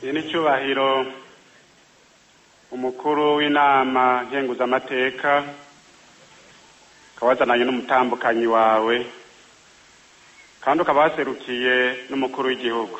iyi ni cyubahiro umukuru w'inama nkenguzamateka ukaba wazananye n'umutambukanyi wawe kandi ukaba waserukiye n'umukuru w'igihugu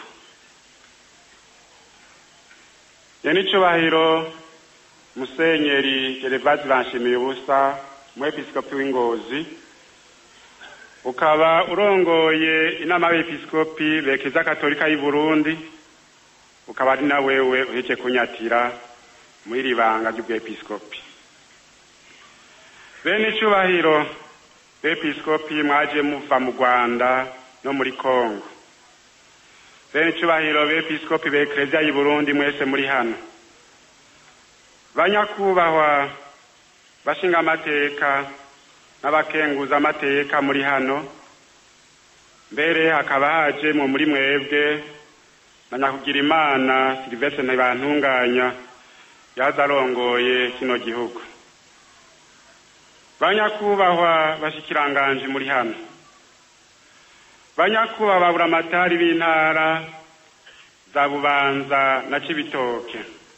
iyi ni cyubahiro musenyeri gerevazi banshimiye ubusa umwepiskopi w'ingozi ukaba urongoye inama y'abepiskopi bekeza katolika y'u Burundi ukaba ari na wewe uheke kunyatira muri iri banga ry'ubwepiskopi bene icubahiro bepiskopi mwaje muva mu rwanda no muri kongo bene icubahiro bepiskopi bekereziya y'u Burundi mwese muri hano banyakubahwa bashinga amateka n'abakenguza amateka muri hano mbere hakaba hajemwo muri mwebwe na nyakugira imana silivestre ntibantunganya yaza arongoye kino gihugu banyakubahwa bashikiranganje muri hano banyakubahwa baburamatari b'intara za bubanza na cibitoke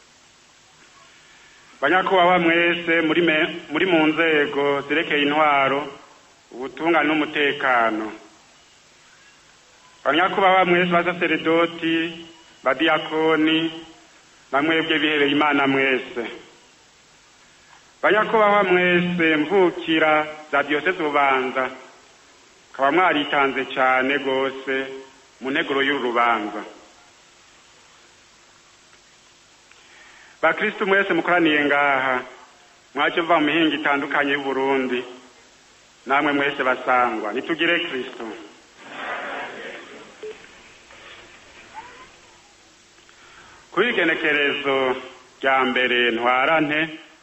banyakubahwa mwese muri muri mu nzego zerekeye intwaro ubutungane n'umutekano banyakubahwa mwese basaseredoti badiyakoni bamwebwe bihereye imana mwese banyakubahwa mwese mvukira za diyoseze ububanza mukaba mwaritanze cyane rwose mu nteguro y'uru rubanza bakristu mwese mukoraniye ngaha mwaje muva mu mihinga itandukanye y'uburundi namwe mwese basangwa nitugire kristo kuri igenekerezo rya mbere ntwarante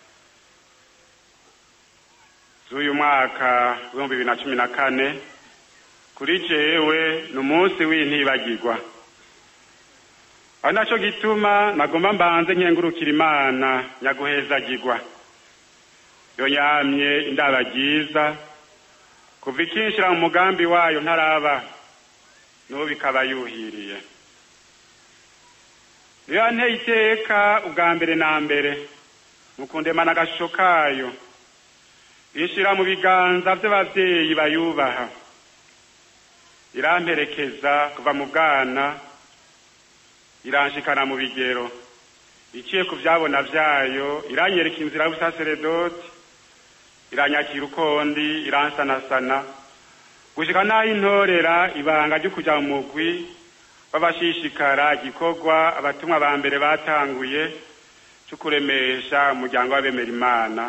z'uyu mwaka w'ibihumbi bibiri na cumi na kane kuri jewe ni umunsi w'intibagirwa ari naco gituma nagomba mbanze nkengurukira imana nyaguhezagirwa yo yamye indaba ryiza kuva ikinshira mu mugambi wayo ntaraba n'ubu bikaba yuhiriye niyo yanteye iteka ubwa mbere na mbere mukundemana agashusho kayo ishira mu biganza vy'abavyeyi bayubaha iramperekeza kuva mu bwana iranshikana mu bigero iciye ku vyabona vyayo iranyereka inzira y'ubusaseredoti iranyakira ukondi iransanasana gushika n'aho intorera ibanga ryo kuja mu mugwi w'abashishikara igikorwa abatumwa ba mbere batanguye co kuremesha umuryango w'abemera imana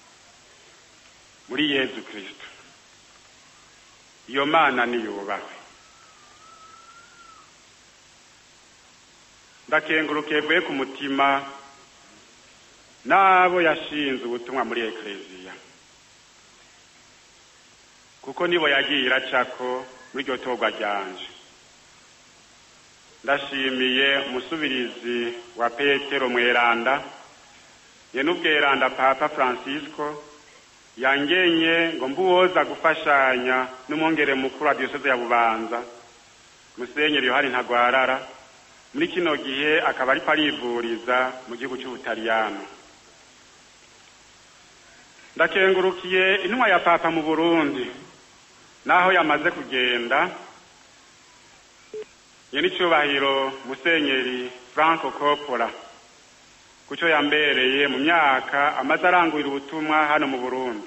muri yezu kristo iyo mana niyubahwe ndakengurukiye vuye ku mutima n'abo yashinze ubutumwa muri ekleziya kuko nibo yagiye iracako muri iryo torwa ryanje ndashimiye umusubirizi wa petero mweranda ye n'ubweranda papa francisco yangenye ngo mbuwoza gufashanya n'umwongere mukuru wa diyoseze ya bubanza musenyeri yohani ntagwarara muri kino gihe akaba ariko arivuriza mu gihugu cy'ubutaliyano ndakengurukiye intumwa ya papa mu burundi naho yamaze kugenda ye n'icyubahiro musenyeri franco coppola kucyo yambereye mu myaka amaze arangurira ubutumwa hano mu burundi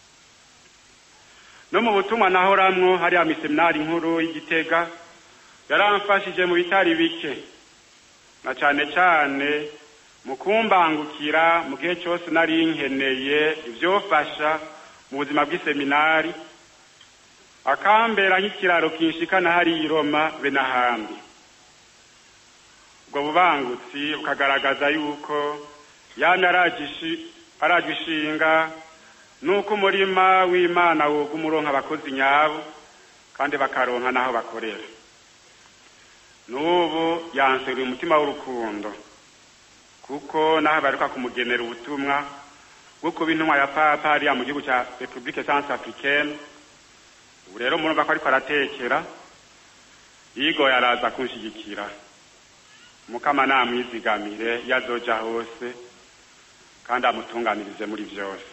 no mu butumwa nahoramwo hariya miseminari nkuru y'igitega yaramfashije mu bitari bike na cane cane mu kumbangukira mu gihe cyose nari nkeneye ivyofasha mu buzima bw'iseminari akambera nk'ikiraro kinshikana hari i Roma be n'ahandi ubwo bubangutsi bukagaragaza yuko yamye arajwe ishinga nuko umurima w'imana woga umuronka abakozi nyabo kandi bakaronka n'aho bakorera n'ubu yanseruye umutima w'urukundo kuko naho baruka kumugenera ubutumwa bwo kuba intumwa ya papa hariya mu gihugu cya repubulike sanse africaine ubu rero murumva ko ariko aratekera yigoye araza kunshigikira mukama namwizigamire iyo azoja hose kandi amutunganirize muri byose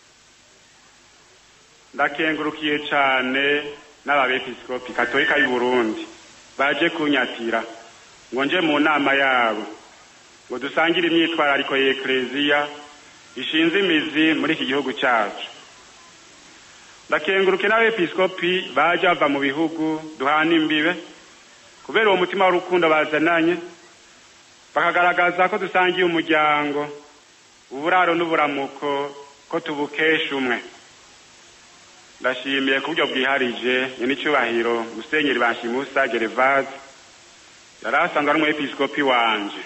ndakengurukiye cane n'ababepiskopi katolika y'u Burundi baje kunyatira ngo nje mu nama yabo ngo dusangire imyitwarariko y'ekleziya ishinze imizi muri iki gihugu cyacu ndakenguruke n'abepiskopi baje bava mu bihugu duhana imbibe kubera uwo mutima w'urukundo bazananye bakagaragaza ko dusangiye umuryango uburaro n'uburamuko ko tubukesha umwe ndashimiye ku buryo bwiharije nyir'icyubahiro musenyeri banshimusa gerevase yari asanzwe ari umwepiskopi wanje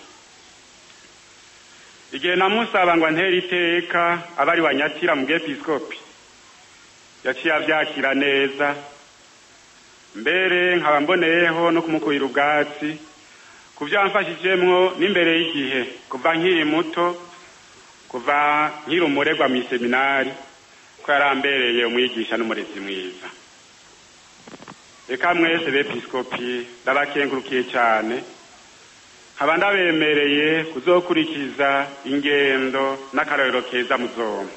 igihe namusaba ngo antere iteka aba ari wanyatira mu bwepiskopi yaciye avyakira neza mbere nkaba mboneyeho no kumukurira ubwatsi ku vyo yamfashijemwo n'imbere y'igihe kuva nkiri muto kuva nkiri umuregwa mw'iseminari ko yarambereye umwigisha n'umurezi mwiza reka mwese bepiskopi ndabakengurukiye cane nkaba ndabemereye kuzokurikiza ingendo n'akarorero keza muzoma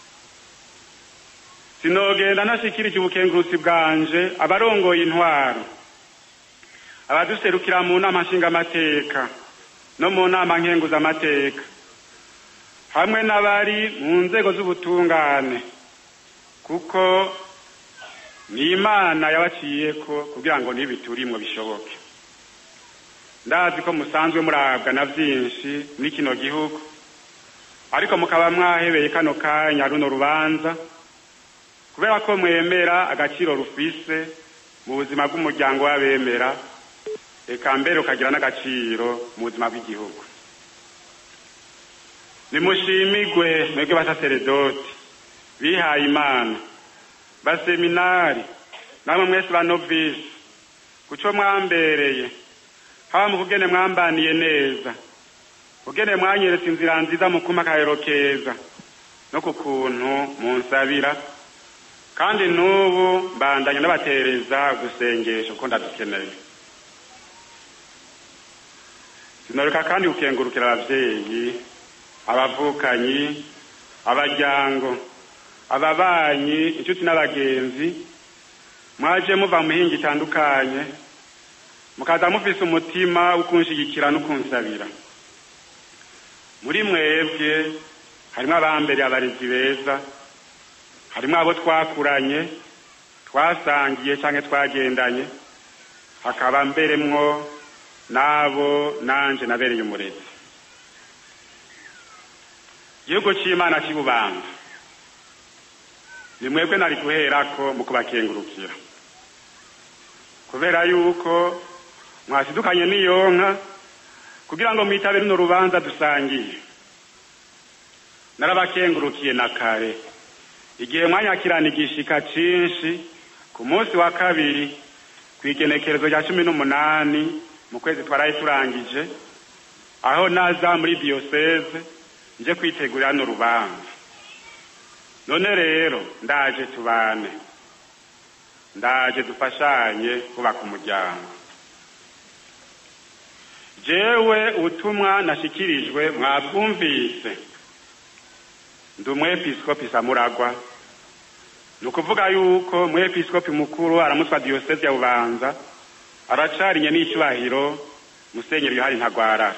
sinogenda ntashikirije ubukengurutsi bwanje abarongoye intwaro abaduserukira mu nama nshingamateka no mu nama nkenguzamateka hamwe n'abari mu nzego z'ubutungane kuko ni imana yabaciyeko kugira ngo n'ibiturimwo bishoboke ndazi ko musanzwe murabwa na byinshi muri kino gihugu ariko mukaba mwahebeye kano kanya runo rubanza kubera ko mwemera agaciro rufise mu buzima bw'umuryango w'abemera eka mbere ukagira n'agaciro mu buzima bw'igihugu nimushimigwe mwebwe basaseredoti bihaye imana baseminari namwe mwese banovisi kuco mwambereye haba mu kugene mwambaniye neza kugene mwanyeretse inzira nziza mu kuma akarero keza no ku kuntu munsabira kandi n'ubu mbandanya n'abatereza udusengesho ko ndadukeneye sinoreka kandi gukengurukira abavyeyi abavukanyi abaryango ababanyi inshuti n'abagenzi mwaje muva mu mihinga itandukanye mukaza mufise umutima wo kunshigikira no kunsabira muri mwebwe harimwo abambere abarezi beza harimwo abo twakuranye twasangiye canke twagendanye hakaba mberemwo n'abo nanje nabereye umurezi igihugu c'imana c'ibubanga ni mwebwe nari guherako mu kubakengurukira kubera yuko mwasidukanye n'iyonka kugira ngo mwitabe runo rubanza dusangiye narabakengurukiye na kare igihe mwanyakirana igishika cinshi ku munsi wa kabiri kw'igenekerezo rya cumi n'umunani mu kwezi twaraye turangije aho naza muri diyoseze nje kwitegurira no rubanza none rero ndaje tubane ndaje dufashanye kubaka umuryango jewe ubutumwa nashikirijwe mwabwumvise ndi umwepiskopi samuragwa ni ukuvuga yuko umwepiskopi mukuru aramutswa diyoseze ya bubanza aracarinye n'icyubahiro musenyeri yohani ntagwarara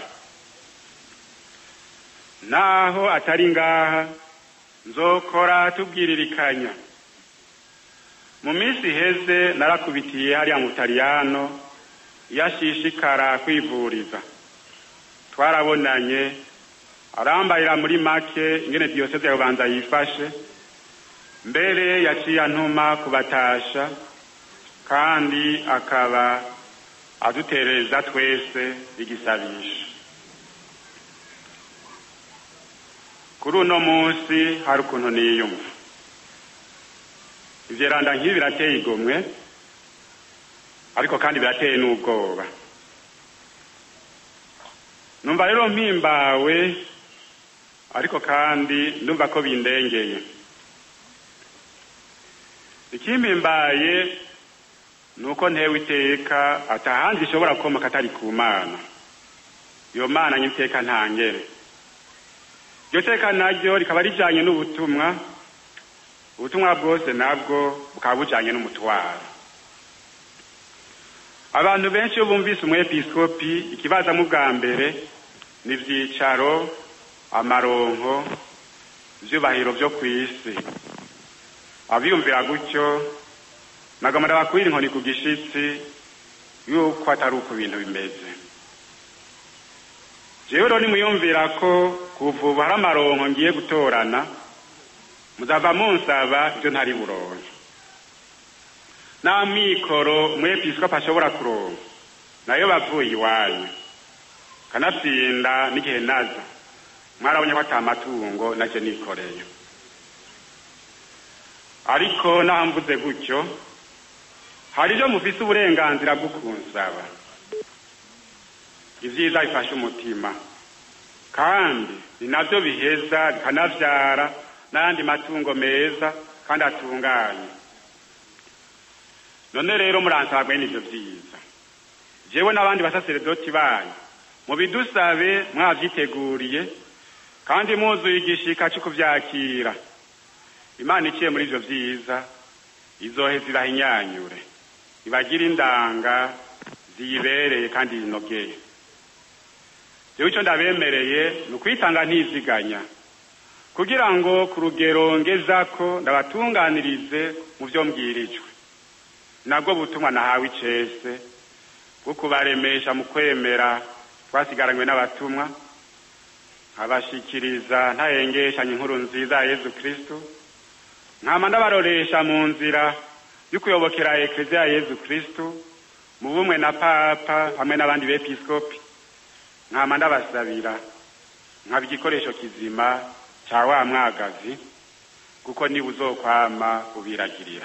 naho atari ngaha nzokora tubwiririkanya mu minsi iheze narakubitiye hariya mu butaliyano iyo ashishikara kwivuriza twarabonanye arambarira muri make ingene diyoseze ya bubanza yifashe mbere yaciye antuma kubatasha kandi akaba adutereza twese igisabisho kuri uno munsi hari ukuntu niyumva ivyeranda nk'ibi birateye igomwe ariko kandi birateye n'ubwoba numva rero mpimbawe ariko kandi ndumva ko bindengeye ikimpimbaye ni uko ntewe iteka atahandi ishobora gukomoka atari ku mana iyo mana nyiteka ntangere iryo teka naryo rikaba rijanye n'ubutumwa ubutumwa bwose nabwo bukaba bujanye n'umutwaro abantu benshi iyo bumvise umwepiskopi ikibazamo bwa mbere ni ivyicaro amaronko ivyubahiro vyo kw'isi abiyumvira gutyo nagomba ndabakwira inkoni ku gishitsi yuko atari uko ibintu bimeze jewe rero nimuyumvira ko kuva ubu hari amaronko ngiye gutorana muzava munsaba ivyo ntari buronke nta mikoro umwepiskopi ashobora kuronka nayo bavuye iwanyu kanatsinda n'igihe naza mwarabonye ko ata matungo nacyo nikoreye ariko naho mvuze gutyo hari ibyo mufise uburenganzira bwo kunsaba ibyiza bifasha umutima kandi ni nabyo biheza bikanavyara n'ayandi matungo meza kandi atunganye none rero muransaba mwene ivyo vyiza jewe n'abandi basaseredoti banyu mubidusabe mwavyiteguriye kandi muzuye igishika co kuvyakira imana iciye muri ivyo vyiza izoheza irahinyanyure ibagira indanga ziyibereye kandi yinogeye jewe ico ndabemereye ni ukwitanga ntiziganya kugira ngo ku rugero ngezako ndabatunganirize mu vyo mbwirijwe nabwo butumwa nahawe icese bwo kubaremesha mu kwemera twasigaranywe n'abatumwa nkabashikiriza ntahengeshanya inkuru nziza ya yezu kristu nkama ndabaroresha mu nzira y'ukuyobokera ekleziya ya yezu kristu mu bumwe na papa hamwe n'abandi bepiskopi nkama ndabasabira nkaba igikoresho kizima ca wa mwagazi kuko niba uzokwama ubiragirira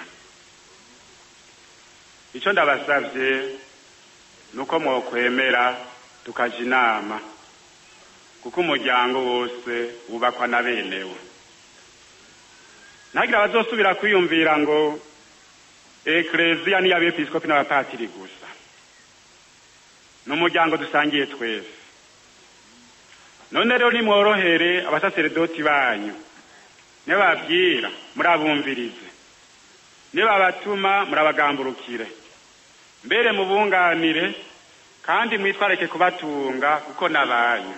ico ndabasavye nuko mwokwemera tukaja inama kuko umuryango wose wubakwa na benewo ntagira abazosubira kwiyumvira ngo ekleziya niyo abepiskopi n'abapatiri gusa ni umuryango dusangiye twese none rero nimworohere abasaseredoti banyu nibababwira murabumvirize nibabatuma murabagamburukire mbere mubunganire kandi mwitwareke kubatunga kuko nabanyu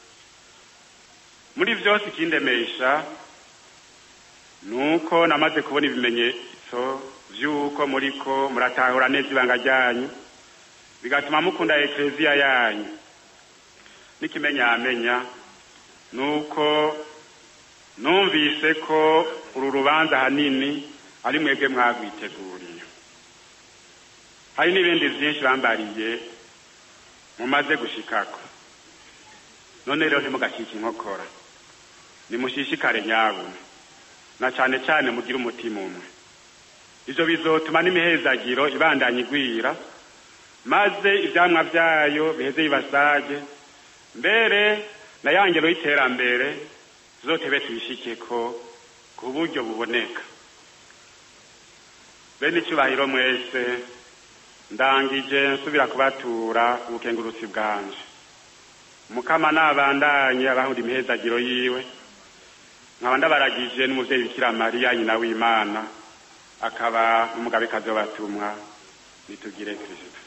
muri vyose ikindemesha nuko namaze kubona ibimenyetso vy'uko muriko muratahura neza ibanga ryanyu bigatuma mukunda ekleziya yanyu n'ikimenyamenya nuko numvise ko uru rubanza hanini ari mwebwe mwagwiteguriye hari n'ibindi vyinshi bambariye mumaze gushikako none rero ntimugakike inkokora nimushishikare nyabuna na cane cane mugire umutima umwe ivyo bizotuma n'imihezagiro ibandanya igwira maze ivyamwa vyayo biheze bibasage mbere na ya ngero y'iterambere tuzotebe tuyishikeko ku buryo buboneka bene icubahiro mwese ndangije nsubira kubatura ubukengurutsi bwanje mukama nabandanye abahunda imihezagiro yiwe nkaba ndabaragije n'umuvyeyi bikira mariya nyina w'imana akaba n'umugabekazi w'abatumwa nitugire kristo